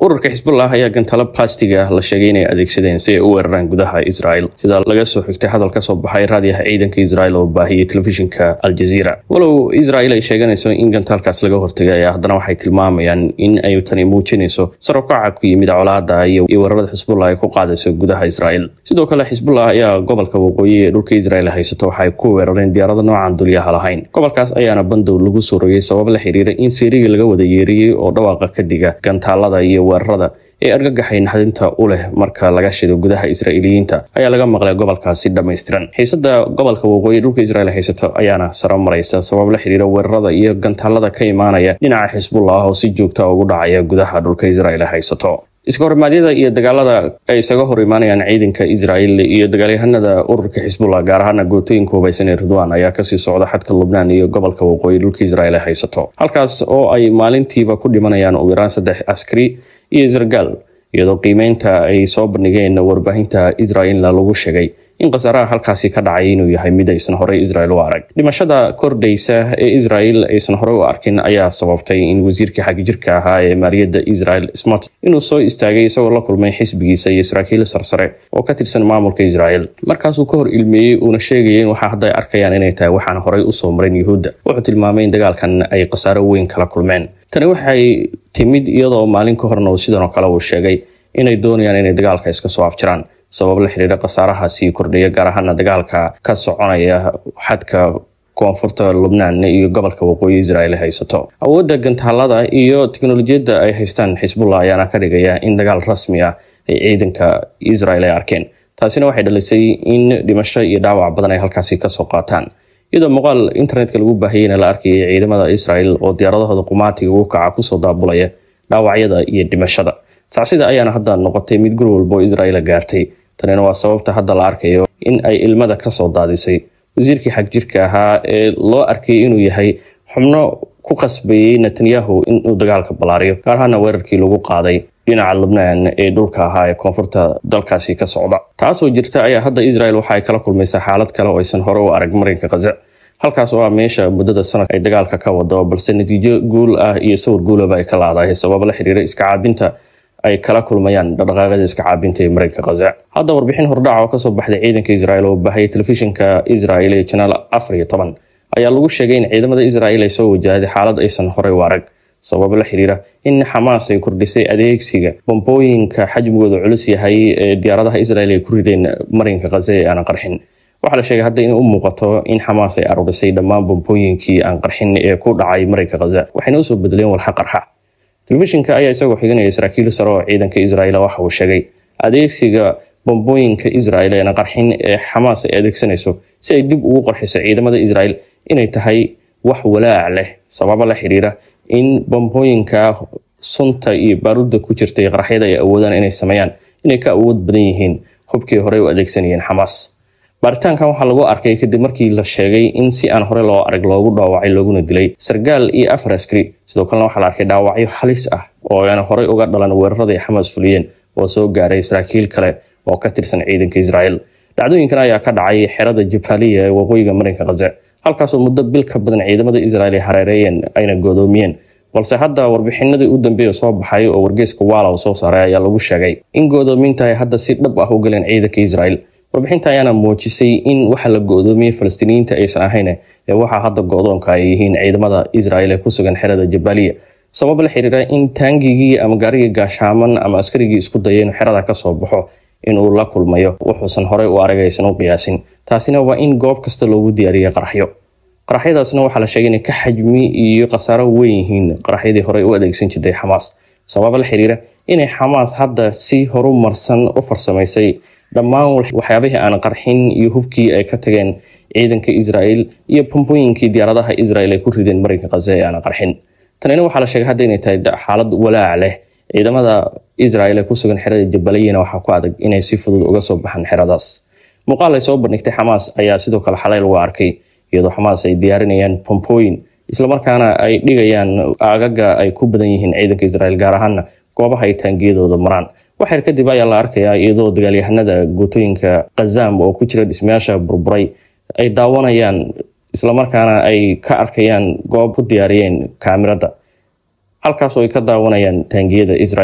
ururka xisbullah ayaa gantalo bastiga la sheegay inay adeegsadeen si ay u weeraraan gudaha israel sida laga soo xigtay hadal kasoo baxay raadiyaha ciidanka israel oo baahiyey telefishinka aljaziira walow israel ay sheeganayso in gantaalkaas laga hortegay ayaa haddana waxay tilmaamayaan in ay tani muujinayso sarabkaca ku yimid colaada iyo weerarada xisbullah ay ku qaadayso gudaha israel sidoo kale xisbullah ayaa gobolka waqooyi ee dhulka israel haysato waxay ku weerareen diyaarada noocan dulyaha lahayn gobolkaas ayaana bandow lagu soo rogay sabab la xiriira in siirigii laga wada yeeriyey oo dhawaaqa ka diga gantaalada iyo weerarada ee argagaxay naxdinta u leh marka laga shido gudaha israa'iiliyiinta ayaa laga maqlay gobolkaasi dhammaystiran xiisada gobolka waqooyi dhulka israel haysato ayaana saro maraysa sabab la xiriira weerarada iyo gantaalada ka imaanaya dhinaca xisbullah oo si joogta ugu dhacaya gudaha dhulka israel haysato iska horimaadyada iyo dagaalada ay isaga hor imaanayaan ciidanka israel iyo dagaalyahanada ururka xisbullah gaar ahaana gootooyinka hubaysan ee ridwan ayaa kasii socda xadka lubnaan iyo gobolka waqooyi dhulka israel haysato halkaas oo ay maalintiiba ku dhimanayaan ugu yaraan saddex askari iyo israel iyadoo qiimeynta ay soo bandhigeen warbaahinta israelna lagu sheegay in khasaaraha halkaasi ka dhacay inuu yahay mid aysan horey israel u arag dhimashada kordhaysa ee israel aysan horey u arkin ayaa sababtay in wasiirkii xagjirka ahaa ee maaliyadda israel smart inuu soo istaagay isagoo la kulmay xisbigiisa iyo saraakiil sarsare oo ka tirsan maamulka israel markaasuu ka hor ilmeeyey uuna sheegaya in waxaa hadda ay arkayaan inay tahay waxaan horey usoo marin yuhuudda wuxuu tilmaamay in dagaalkan ay khasaaro weyn kala kulmeen tani waxay timid iyadoo maalin ka horna sidan oo kale uu sheegay inay doonayaan inay dagaalka iska soo afjiraan sabab la xiriira khasaaraha sii kordhaya gaar ahaana dagaalka ka soconaya xadka koonfurta lubnaan iyo gobolka waqooyi israel haysato awoodda gantaalada iyo teknolojiyadda ay haystaan xisbullah ayaana ka dhigaya in dagaal rasmi ah ay ciidanka israel ay arkeen taasina waxay dhalisay in dhimasho iyo dhaawac badan ay halkaasi kasoo qaataan iyadoo muuqaal internetka lagu baahiyeyna la arkayay ciidamada israel oo diyaaradahooda qumaatiga ugu kaca kusoo daabulaya dhaawacyada iyo dhimashada sacsida ayaana hadda noqotay mid guri walba oo israel gaartay tanina waa sababta hadda la arkayo in ay ilmada kasoo daadisay wasiirkii xagjirka ahaa ee loo arkay inuu yahay xubno ku qasbayey netanyahu inuu dagaalka ballaariyo gaar ahaana weerarkii lagu qaaday dhinaca lubnaan ee dhulka ahaa ee koonfurta dalkaasi ka socda taasoo jirta ayaa hadda israel waxa ay kala kulmaysaa xaalad kale oo aysan hore u arag marinka khaza halkaas oo ah meesha muddada sanad ay dagaalka ka wado balse natiijo guul ah iyo sawir guulaba ay ka laadahay sabab la xiriira iska caabinta ay kala kulmayaan dhaqdhaqaaqyada iska caabinta ee marinka khaza hadda warbixin hordhaca oo kasoo baxday ciidanka israel oo bahayay telefishinka israel ee janaal afar iyo toban ayaa lagu sheegay in ciidamada israel ay soo wajahday xaalad aysan horey u arag sabab la xiriira in xamaas ay kordhisay adeegsiga bombooyinka xajmigooda culus yahay ee diyaaradaha israel ay ku rideen marinka khaza ee aanan qarxin waxaa la sheegay hadda in u muuqato in xamaas ay aruurisay dhammaan bombooyinkii aan qarxin ee ku dhacay marinka khaza waxayna usoo bedeleen walxa qarxa telefishinka ayaa isagoo xiganaya saraakiil sare oo ciidanka israel waxa uu sheegay adeegsiga bombooyinka israel eena qarxin ee xamaas ay adeegsanayso si ay dib ugu qarxiso ciidamada israel inay tahay wax walaac leh sababo la xiriira in bombooyinka sunta iyo baaruudda ku jirtay qaraxyada ay awoodaan inay sameeyaan inay ka awood badan yihiin hubkii horey u adeegsanayeen xamaas baaritaankan waxaa lagu arkay kadib markii la sheegay in si aan hore loo arag loogu dhaawacay looguna dilay sargaal iyo afar askari sidoo kalena waxaa la arkay dhaawacyo halis ah oo aan horey uga dhalan weerarada ay xamaas fuliyeen oo soo gaaray saraakiil kale oo ka tirsan ciidanka israel dhacdooyinkan ayaa ka dhacay xerada jabaliya ee waqooyiga marinka khaza halkaasoo muddo bil ka badan ciidamada israel ay hareereeyeen ayna goodoomiyeen balse hadda warbixinadii u dambeeya soo baxay oo wargeyska waalaw soo saaray ayaa lagu sheegay in goodoominta ay hadda si dhab ah u galeen ciidanka israel warbixinta ayaana muujisay in waxa la go-doomiyey falastiiniyiinta aysan ahayn ee waxaa hadda go-doonka ay yihiin ciidamada israel ee ku sugan xerada jabaliya sabab la xiriira in taangigii ama gaarigii gaashaaman ama askarigii isku daya inuu xerada kasoo baxo inuu la kulmayo wuxuusan horey u arag aysan u qiyaasin taasina waa in goob kasta loogu diyaariyay qaraxyo qaraxyadaasna waxaa la sheegay inay ka xajmi iyo khasaaro weyn yihiin qaraxyadii horey u adeegsan jirtay xamaas sabab la xiriira inay xamaas hadda si horumarsan u farsamaysay dhammaan waxyaabihii aan qarxin iyo hubkii ay ka tageen ciidanka israel iyo bombooyinkii diyaaradaha israel ay ku rideen marinka khaza ee aan qarxin tanina waxaa la sheegay hadda inay tahay xaalad walaac leh ciidamada israel ee ku sugan xerada jabaliyana waxaa ku adag inay si fudud uga soo baxaan xeradaas muuqaal ay soo bandhigtay xamaas ayaa sidoo kale xalay lagu arkay iyadoo xamaas ay diyaarinayaan bombooyin islamarkaana ay dhigayaan aagaga ay ku badan yihiin ciidanka israel gaar ahaana goobaha ay taangiyadooda maraan waxyar kadib ayaa la arkayaa iyadoo dagaalyahanada guutooyinka khazam oo ku jira dhismayaasha burburay ay daawanayaan islamarkaana ay ka arkayaan goob ku diyaariyeen kaamirada halkaasoo ay ka daawanayaan taangiyada israel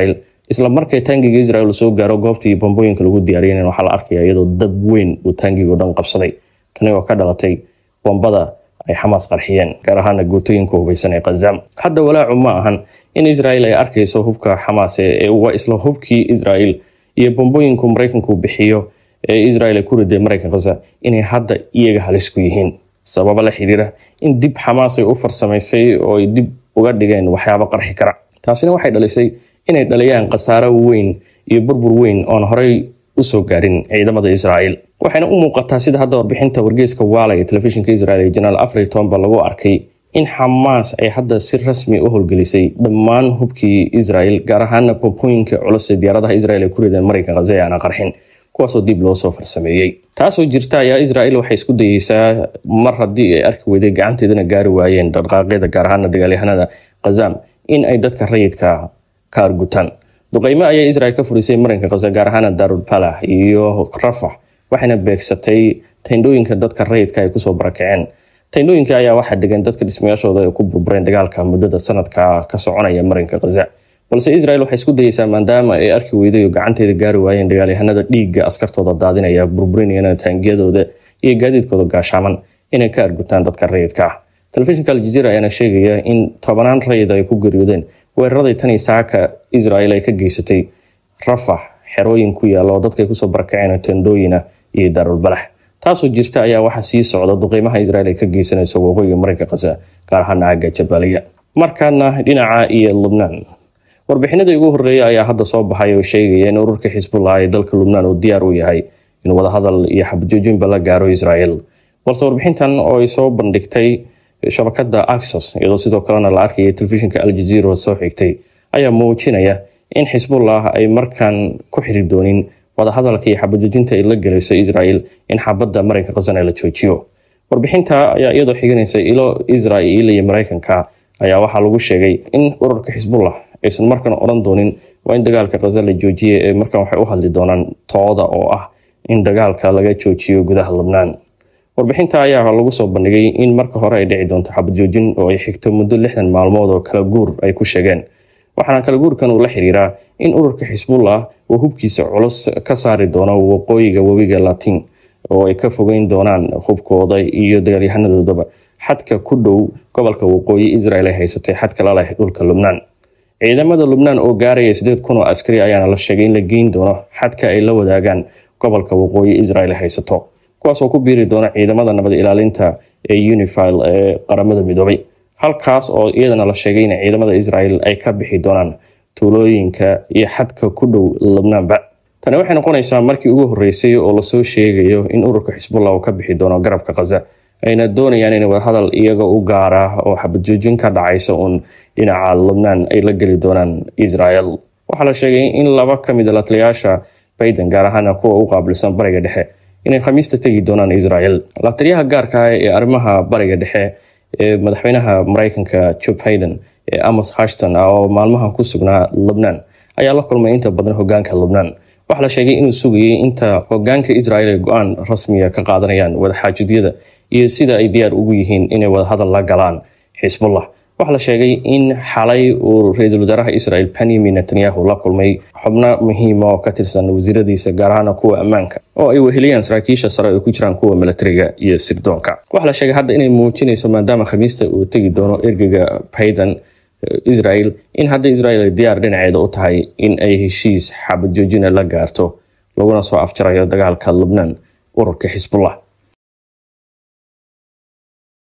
isla markay taangiga israel soo gaaro goobtii bombooyinka lagu diyaariyan waxaa la arkaya iyadoo dab weyn uu taangigo dhan qabsaday tani oo ka dhalatay bombada ay xamaas qarxiyeen gaar ahaana gootooyinka hubeysan ee khazaam hadda walaacu ma ahan in israel ay arkayso hubka xamaas ee waa isla hubkii israel iyo bombooyinku maraykanku bixiyo ee israel ay ku riday maraykan khaza inay hadda iyaga halis ku yihiin sababa la xiriira in dib xamaas ay u farsamaysay oo ay dib uga dhigeen waxyaabo qarxi kara taasina waxay dhalisay inay dhaliyaan khasaaro weyn iyo burbur weyn oon horey usoo gaarin ciidamada israel waxayna u muuqataa sida hadda warbixinta wargeyska waala ee telefishinka israel ee janaal afriton ba lagu arkay in xamaas ay hadda si rasmi u howlgelisay dhammaan hubkii israel gaar ahaana bombooyinka culus ee diyaaradaha israel ay ku rideen maraykan khaza ee aana qarxin kuwaasoo dib loo soo farsameeyey taasoo jirta ayaa israel waxay isku dayeysaa mar haddii ay arki weyday gacanteedana gaari waayeen dhaqaaqyada gaar ahaana dagaalyahanada khazam in ay dadka rayidka ka argutaan duqeymo ayaa israel ka furisay marinka khaza gaar ahaana darul balah iyo rafax waxayna beegsatay tayndhooyinka dadka rayidka ay kusoo barakaceen tayndhooyinka ayaa waxaa degan dadka dhismayaashooda ay ku burbureen dagaalka muddada sanadka ka soconaya marinka khaza balse israel waxay isku dayeysaa maadaama ay arki weyday oo gacanteeda gaari waayeen dagaalyahanada dhiigga askartooda daadinaya burburinayana taangiyadooda iyo gaadiidkooda gaashaaman inay ka argutaan dadka rayidka ah telefishinka aljaziira ayaana sheegaya in tobanaan rayid ay ku geeriyoodeen weeraradii tanii saaka israel ay ka geysatay rafax xerooyin ku yaalla oo dadka ay kusoo barakaceen tendooyina iyo daarulbalax taasoo jirta ayaa waxaa sii socda duqeymaha israel ay ka geysanayso waqooyiga marinka khaza gaar ahaana aagga jabaaliya markaana dhinaca iyo lubnaan warbixinadii ugu horreeya ayaa hadda soo baxay oo sheegaya in ururka xisbullah ee dalka lubnaan uu diyaar u yahay in wadahadal iyo xabadjoojinba la gaaro israel balse warbixintan oo ay soo bandhigtay shabakada axos iyadoo sidoo kalena la arkaya telefishinka aljaziira soo xigtay ayaa muujinaya in xisbullah ay markaan ku xiri doonin wadahadalka iyo xabadjoojinta ay la gelayso israel in xabadda marinka khasana la joojiyo warbixinta ayaa iyadoo xiganaysa ilo israel iyo maraykanka ayaa waxaa lagu sheegay in ururka xisbullah aysan markan odhan doonin waa in dagaalka khaza la joojiye ee markan waxay u hadli doonaan tooda oo ah in dagaalka laga joojiyo gudaha lubnaan warbixinta ayaa lagu soo bandhigay in marka hore ay dhici doonto xabad joojin oo ay xigto muddo lixdan maalmood oo kala guur ay ku sheegeen waxaana kala guurkan uu la xiriiraa in ururka xisbullah uu hubkiisa culus ka saari doono waqooyiga webiga latin oo ay ka fogeyn doonaan hubkooda iyo dagaalyahanadoodaba xadka ku dhow gobolka waqooyi israel ay haysatay xadka la leh dhulka lubnaan ciidamada lubnaan oo gaaraya sideed kun oo askari ayaana la sheegay in la geyn doono xadka ay la wadaagaan gobolka waqooyi israel ay haysato kuwaasoo ku biiri doona ciidamada nabad ilaalinta ee unifil ee qaramada midoobay halkaas oo iyadana la sheegay in ciidamada israel ay ka bixi doonaan tuulooyinka iyo xadka ku dhow lubnaanba tani waxay noqonaysaa markii ugu horreysay oo lasoo sheegayo in ururka xisbullah uu ka bixi doono garabka khaza ayna doonayaan in wadahadal iyaga u gaara oo xabadjoojin ka dhacaysa uun dhinaca lubnaan ay la geli doonaan israel waxaa la sheegay in laba ka mid a lataliyaasha bayden gaar ahaana kuwa u qaabilsan bariga dhexe inay khamiista tegi doonaan israel lataliyaha gaarka ah ee arrimaha bariga dhexe ee madaxweynaha maraykanka joe biden ee amos hashton ah oo maalmahan ku sugnaa lubnaan ayaa la kulmay inta badan hogaanka lubnaan waxaa la sheegay inuu sugayay inta hogaanka israel ay go-aan rasmiya ka qaadanayaan wadaxaajudyada iyo sida ay diyaar ugu yihiin inay wadahadal la galaan xisbullah waxaa la sheegay in xalay uu ra-iisul wasaaraha israel benyamin netanyahu la kulmay xubno muhiima oo ka tirsan wasiiradiisa gaar ahaana kuwa ammaanka oo ay weheliyaan saraakiisha sare ay ku jiraan kuwa milatariga iyo sirdoonka waxaa la sheegay hadda inay muujinayso maadaama khamiista uu tegi doono ergeyga bayden israel in hadda israel ay diyaar dhinaceeda u tahay in ay heshiis xabad joojina la gaarto laguna soo afjarayo dagaalka lubnaan ururka xisbullah